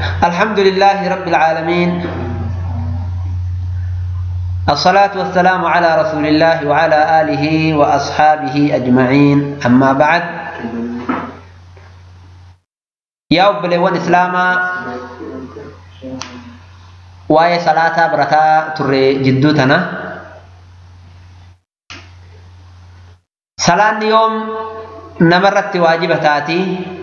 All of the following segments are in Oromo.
الحمد لله رب العالمين الصلاة والسلام على رسول الله وعلى آله وأصحابه أجمعين أما بعد يا أبليون إسلاما واي صلاة برتا تري جدوتنا صلاة يوم نمرت واجبتاتي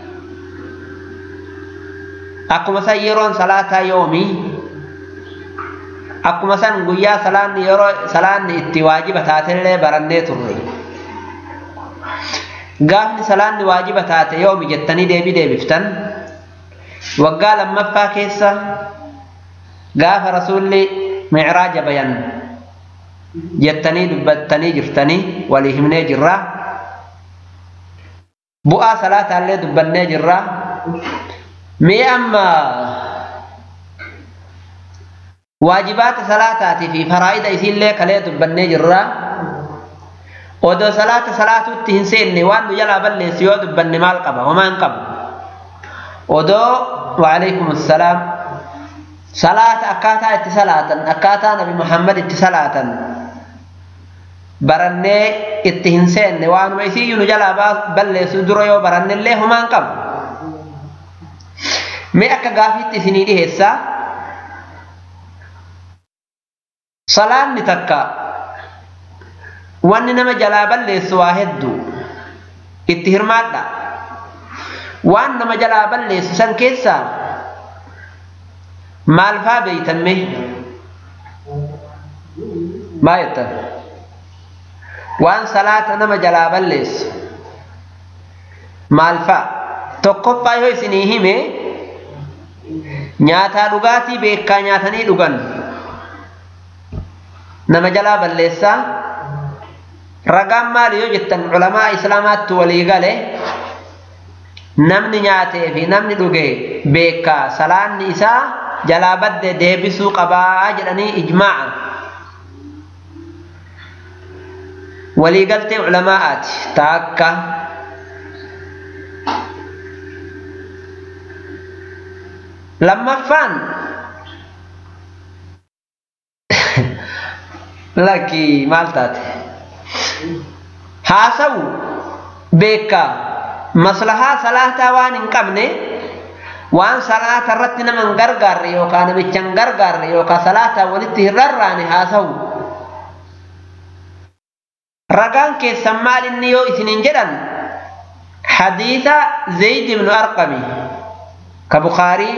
akkuma san yeroon salaataa yoomii akkuma san guyyaa salaanni yeroo salaanni itti waajiba taatellee barannee turre gaafni salaanni waajiba taate yoomi jettanii deebii deebiftan waggaa lammaffaa keessa gaafa rasuulli micraaja bayan jettanii dubbattanii jirtanii walii himnee jirra bu'aa salaataallee dubbannee jirra mee amma waajibaata salaataatii fi faraa'ida isiillee kalee dubbannee jirra odoo salaata salaatuutti hin seenne waan nu jalaa balleessu yoo dubbanne maal qaba homaa hin qabu odoo waalaikum assalaam salaata akkaataa itti salaatan akkaataa nabi muhammad itti salaatan barannee itti hin seenne waanuma isiiyyuu nu jalaa balleessu dura yoo barannellee homaa hin qabu mee akka gaafiitti isinii dhiheessaa salaanni takka wanni nama jalaa balleessu waa hedduu itti hirmaadha waan nama jalaa balleessu san keessaa maal faa beeytan mee maa jettan waan salaata nama jalaa balleessu maal faa tokkoffaa yoo isinii hime nyaataa dhugaatii beekaa nyaatanii dhugan nama jalaa balleessaa ragaan maali yoo jettan culamaa islaamaatti walii gale namni nyaatee fi namni dhuge beekaa salaanni isaa jalaa badde deebisuu qabaa jedhanii ijmaa'a waliigaltee culamaa'aati taakka lammaffaan lakki maal taate haasawu beekaa maslahaa salaataa waan hin qabne waan salaata irratti nama hin gargaarre yookaan namicha hin gargaarre yookaan salaataa walitti hin rarraane haasawu ragaan keessan maal inni yoo isinin jedhan hadiisa zayd ibnu arqami ka bukaarii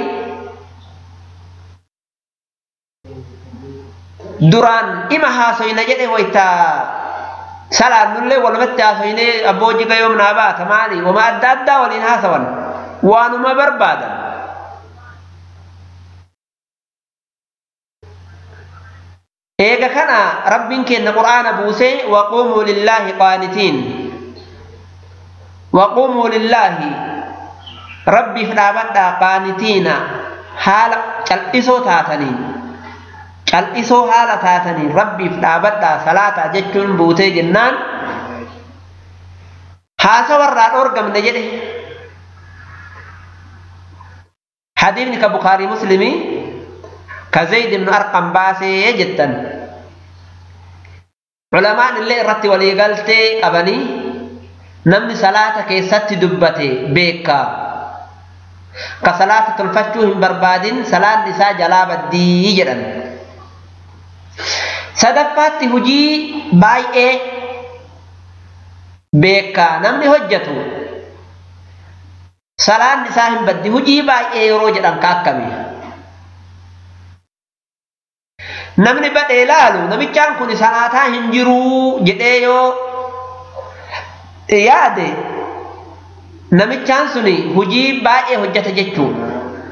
duraan ima haasoyna jedhe wayta salaannullee walumatti haasoynee abbooji gayoom naa baata maali wama adda addaa waliin haasawan waanuma barbaadan eega kana rabbiin kenna qur'aana buusee waquumuu lillaahi qaanitiin waquumuu lillaahi rabbiif dhaabadhaa qaanitiina haala cal'isoo taataniin cal'isoo haala taatanii rabbiif dhaabadhaa salaataa jechuun buutee jennaan haasawarraa dhoorgamne jedhe hadiifni ka bukaarii muslimii ka zayd ibnu arqam baasee jettan culamaan illee irratti waliigaltee qabanii namni salaata keessatti dubbate beekaa ka salaata tolfachuu hin barbaadin salaanni isaa jalaa baddii jedhan sadaffaatti hujii baay'ee beekaa namni hojjetu salaanni isaa hin baddi hujii baay'ee yeroo jedhan ka akkami namni badhee laalu namichaan kun salaataa hin jiruu jedhee yoo yaade namichaan suni hujii baay'ee hojjeta jechuudha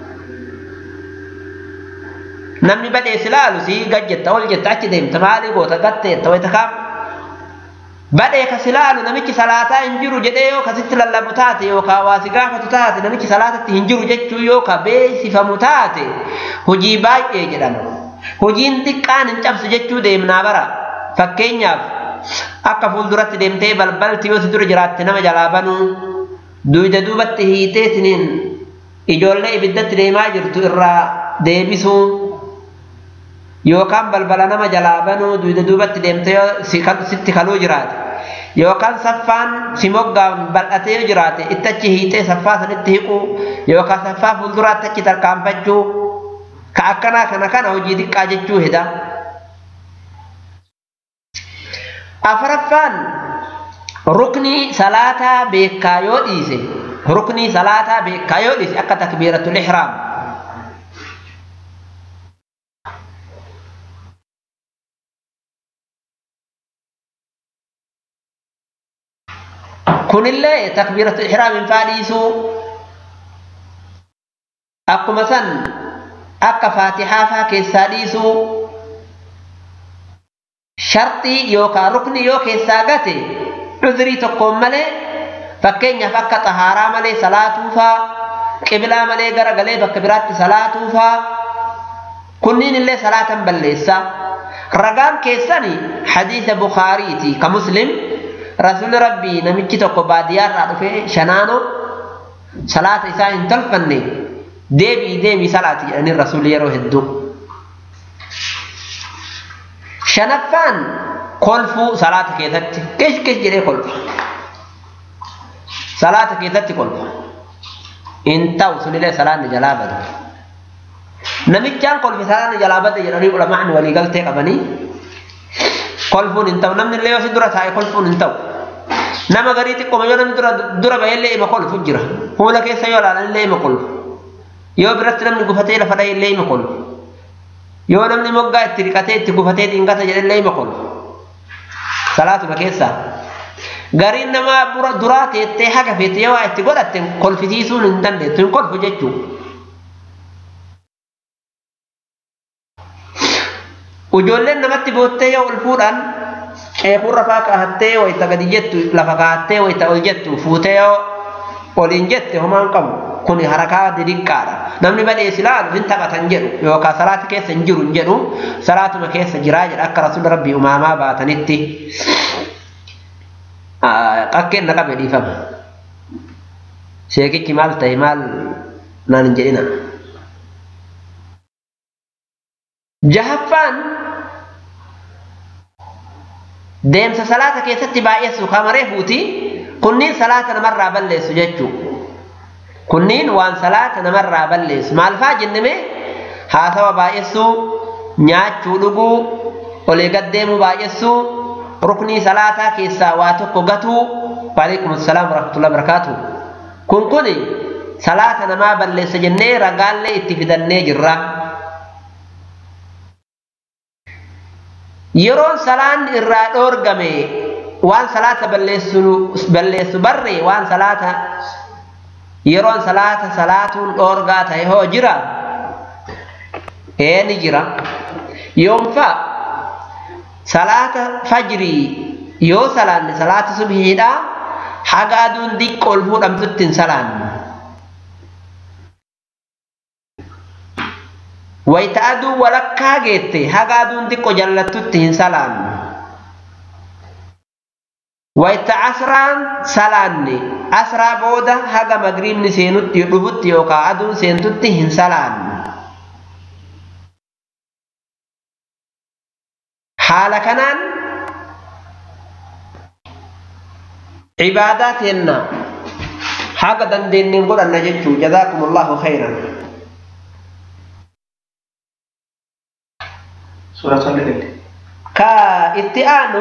namni badhee si laalu si gajjetta ol jetta achi deemta maalii goota gatteetta wayita kaam badhee ka si laalu namichi salaataa hin jiru jedhee yoo kasitti lallabu taate yookaan waa si gaafatu taate namichi salaatatti hin jiru jechuu yookaan beeksifamu taate hojii baay'ee jedhama hojiin xiqqaan hin cabsu jechuu deemnaa bara fakkeenyaaf akka fuulduratti deemtee balbalti yoo si dura jiraatte nama jalaa banuu duyda duubatti hiitee siniin ijoollee ibiddatti deemaa jirtu irraa deebisuu yookaan balbala nama jalaa banuu duyda duubatti deemtee yoo sitti kaluu jiraate yookaan saffaan si moggaan bal'atee yoo jiraate itti achi hiixee saffaa sanitti hiquu yookaan saffaa fuulduraatti achi tarkaanfachuu ka akkanaa kana kana hojii xiqqaa jechuu heda. afraffaan ruknii salaataa beekaa yoo dhiise ruknii salaataa beekaa yoo dhiise akka takbiiratul ihraam kunillee takbiiratul ihraamiin faa dhiisuu akkuma san akka faatixaa faa keessaa dhiisuu sharxii yookaan rukni yoo keessaa gate cudrii tokkoon malee fakkeenyaaf akka xahaaraa malee salaatuufaa qiblaa malee gara galee bakka biraatti salaatuufaa kunniin illee salaatan balleessa ragaan keessani hadiisa bukaariiti ka muslim rasuulli rabbii namichi tokko baadiyyaarraa dhufee shanaano salaata isaa hin tolfanne deebii deebii salaati jedhanii rasuulli yeroo hedduu shanaffaan kolfuu salaata keessatti kesh kesh jedhee kolfa salaata keessatti kolfa in ta'u sunillee salaanni jalaa bada namichaan kolfi salaanni jalaa bada jedhanii ulamaan walii galtee qabanii kolfuun hin ta'u namni illee yoo si dura taa'e kolfuun hin ta'u nama garii xiqqooma yoo namni dura dura bahee ima kolfu jira fuula keessa yoo ilaalan illee ima kolfu yoo biratti namni gufatee lafa dha'e illee ima kolfu yoo namni moggaa itti dhiqatee itti gufatee dhiingata jedhellee ima kolfu salaatuma keessaa gariin namaa duraa teettee haga feete yoo waa itti godhatte kolfisiisuun hin dandeettu hin kolfu jechuu ijoolleen namatti boottee yoo ol fuudhaan ceekurra faa kaahattee wayita gadi jettu lafa kaahattee wayita ol jettu fuutee yoo oliin jette homaan qabu kun harakaa didinqaadha namni badhees ilaalu hin taphatan jedhu yookaan salaati keessa hin jiru hin jedhu salaatuma keessa jiraa jedha akka rasuulli rabbii umaamaa baatanitti qakkeen na qabe dhiifama sheekichi maal ta'e maal naan hin jedhina jahaffaan deemsa salaata keessatti baay'eessu kamaree fuuti kunniin salaata namarraa balleessu jechuu kunniin waan salaata namarraa balleessu maal faa jenneme haasawa baay'essuu nyaachuu dhuguu olii gaddeemuu baay'essuu ruknii salaataa keessaa waa tokko gatuu waalaikum assalaam warahmatullahi wabarakaatu kun kun salaata namaa balleessa jennee ragaallee itti fidannee jirra yeroon salaan irraa dhoorgame waan salaata balleessu barre waan salaata yeroon salaata salaatuun dhoorgaa ta'e hoo jira ee ni jira yoomfa salaata fajrii yoo salaanne salaata subhiidha haga aduun diqqo ol fuudhamtutti hin salaanne wayta aduun walakkaa geette haga aduun diqqo jallattutti hin salaanne wayta asraan salaanne asraa booda haga magriibni seenutti dhufutti yookaan aduun seentutti hin salaanne haala kanaan cibaadaa teenna haga dandeenyeen godhanna jechuu jazaakumullahu khayran Surat Al-Lail. ka itti aanu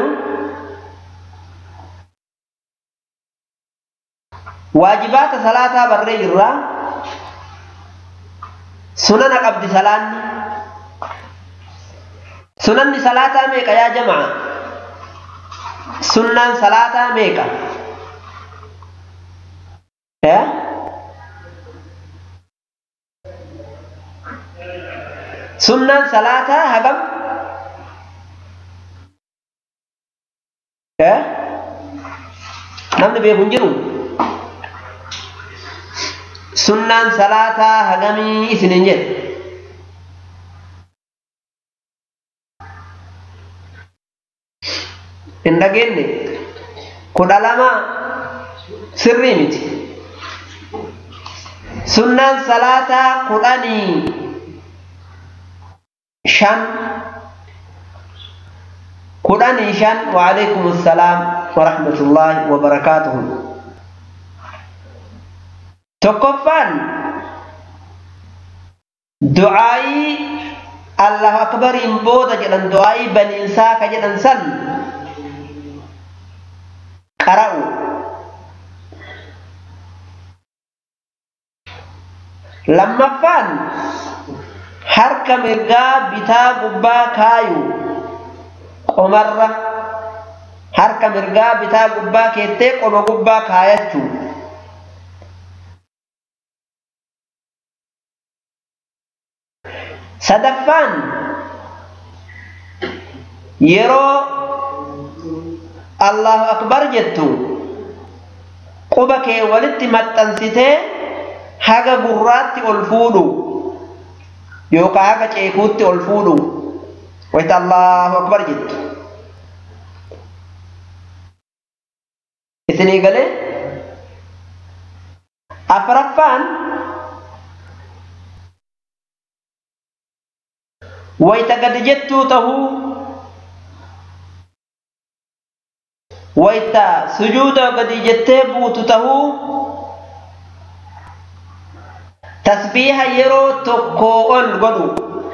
waajibaata salaataa barree jirra sunana qabdi salaanni sunanni salaataa meeqa yaa jamaa sunnaan salaataa meeqa eh? sunnaan salaataa hagam eh? namni beeku hin jiru sunnaan salaataa hagamii isinin jedhe hin dhageenye kudha lama sirrii miti sunnaan salaataa kudhanii shan kudhanii shan waalaikum assalaam warahmatullaahi wabarakaatuhu tokkoffaan du'aayii allahu akbariin booda jedhan du'aayii baniinsaa ka jedhan san qara'u lammaffaan harka mirgaa bitaa gubbaa kaayu qomarra harka mirgaa bitaa gubbaa keettee qoma gubbaa kaayachuu sadaffaan yeroo allahu akbar jettu quba kee walitti maxxansitee haga gurraatti ol fuudhu yookaan haga ceekuutti ol fuudhu wayita allahu akbar jettu isinii galee afraffaan wayita gadi jettuu tahuu wayita sujuuda gadi jettee buutu tahuu tasbiiha yeroo tokkoo ol godhu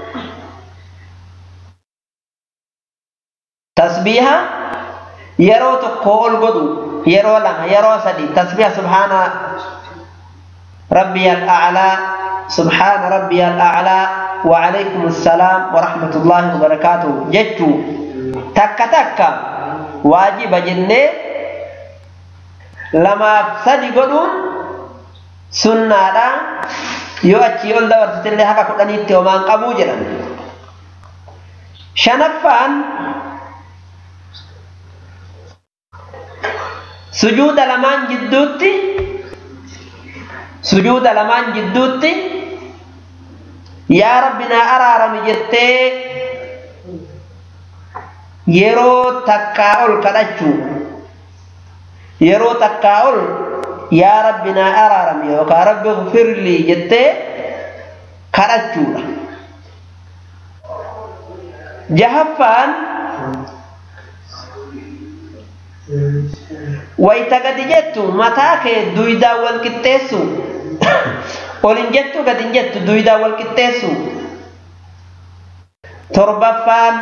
tasbiiha yeroo tokkoo ol godhu yeroo lama yeroo sadi tasbiiha subhaana rabbiya al'aclaa subhaana rabbiya al'aclaa وعليكم السلام ورحمة الله وبركاته جتو تك تك واجب جنة لما سدي قدون سنة لا يؤتي يقول دور ستلي هكا قدني ومان قبو جرا شنفان سجود لمان جدوتي سجود لمان جدوتي yaa rabbi naa araarami jettee yeroo takkaa ol kadhachuu yeroo takkaa ol yaa rabbi naa araarami yookaan rabbi firlii jettee kadhachuudha jahaffaan wayta gadi jettu mataa kee duwidaan wal qixxeessu olin jettu gadin jettu duwidaan wal qixxeessu torbaffaan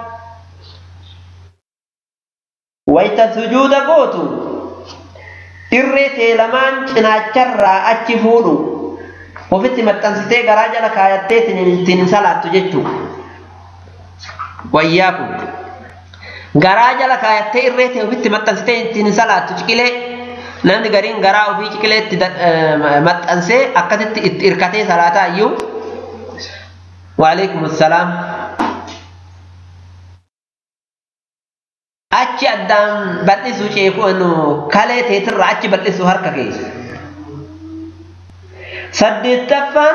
wayta sujuuda gootu irree tee lamaan cinaacharraa achi fuudhu ofitti maxxansitee garaa jala kaayattee ittiin salaattu jechuu wayyaa kun garaa jala kaayattee irree tee ofitti maxxansitee ittiin salaattu ciqilee namni gariin garaa ofii ciqilee itti maxxansee akkasitti itti irkatee salaataa iyyuu waalaikum assalaam achi addaan bal'isu ceekuun kalee teetirra achi bal'isu harka keessa saddeettaffaan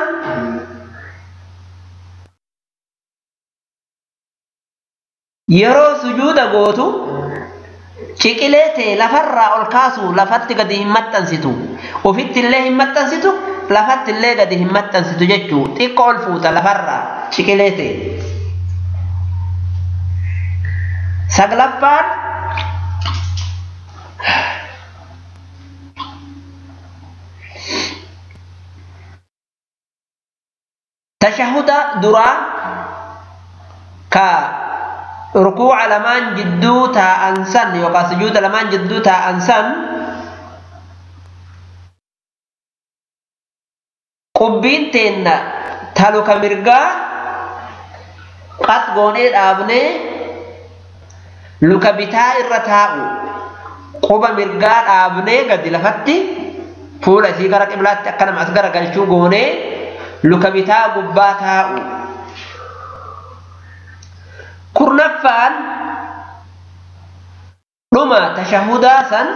yeroo sujuuda gootu ciqilee ta'e lafarraa ol kaasu lafatti gadi hin maxxansitu ofitti illee hin maxxansitu lafatti illee gadi hin maxxansitu jechuu xiqqoo ol fuuta lafarraa ciqilee ta'e saglaffaan tashahuda duraa ka rukuuca lamaan jidduu taa'an san yookaan sujuuda lamaan jidduu taa'an san qubbiin teenna taluka mirgaa qat goonee dhaabnee luka bitaa irra taa'u quba mirgaa dhaabnee gadi lafatti fuula isii gara qiblaatti akka nama as gara galchuu goonee luka bitaa gubbaa taa'u kurnaffaan dhuma tashahudaa san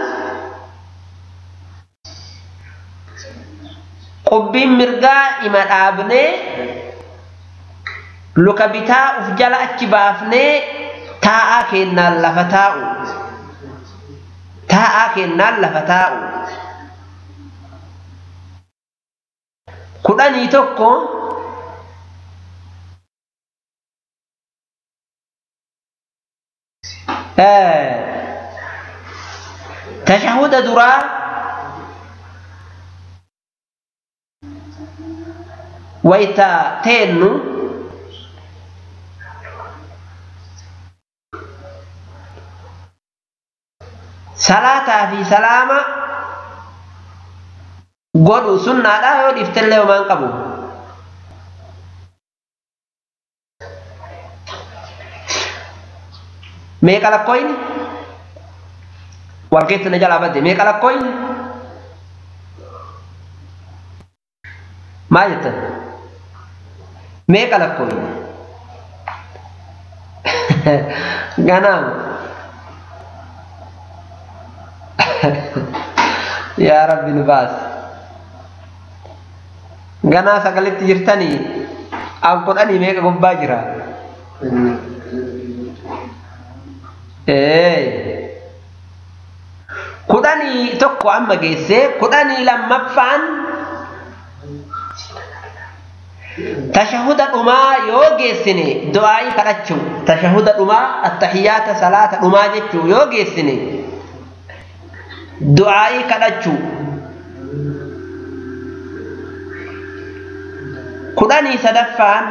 qubbiin mirgaa ima dhaabnee luka bitaa uf jala achi baafnee taa'aa keennaan lafa taa'u taa'aa keennaan lafa taa'u kudhanii tokko tashahuda duraa wayta teennu salaataa fi salaama godhu sunnaadha yoo dhiftellee homaan qabu meeqa lakkooyni wal keessa na jalaa badde meeqa lakkooyni maal jettan meeqa lakkooyni ganaama yaa rabbi nu baas ganaa sagalitti jirtanii an kudhanii meeqa gubbaa jira kudhanii tokko amma geesse kudhanii lammaffaan tashahuda dhumaa yoo geessine du'aa'ii kadhachuu tashahuda dhumaa attahiyaata salaata dhumaa jechuu yoo geessine du'aa'ii kadhachuu kudhanii sadaffaan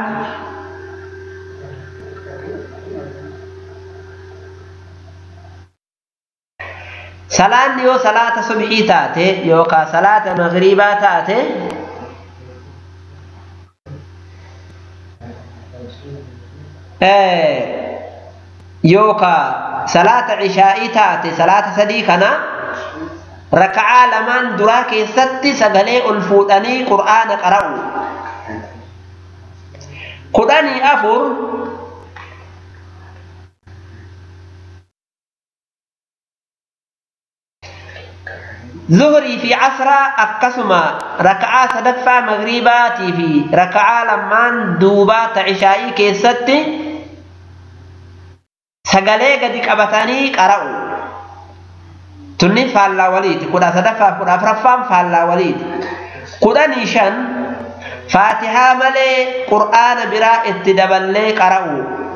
salaanni yoo salaata subhii taate yookaan salaata magriibaa taate yookaan salaata cishaa'ii taate salaata sadii kana raka'aa lamaan duraa keessatti sagalee ol fuudhanii qur'aana qara'u kudhanii afur zuhrii fi casraa akkasuma raka'aa sadaffaa magriibaatii fi raka'aa lamaan duubaa ta'ishaa'ii keessatti sagalee gadi qabatanii qara'u tunni faallaa waliiti kudha sadaffaa kudha afuraffaan faallaa waliiti kudhanii shan faatihaa malee qur'aana biraa itti daballee qara'u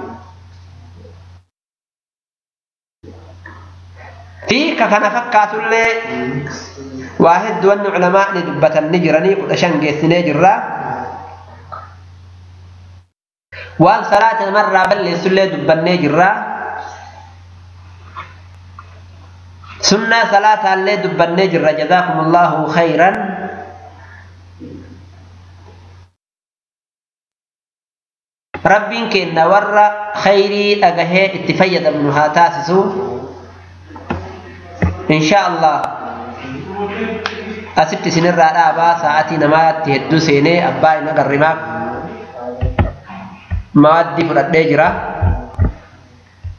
fi ka kana fakkaatullee waa hedduu wanni culamaa'ni dubbatan ni jiranii kudha shan geessinee jirra waan salaata namarraa balleessullee dubbannee jirra sunnaa salaataallee dubbannee jirra jazaakum allahu khayran rabbiin keenna warra khayrii dhagahee itti fayyadamnu haa taasisu insha allah asitti isinirraa dhaabaa sa'atii namaatti hedduu seenee abbaa hin agarrimaaf maaddii fudhadhee jira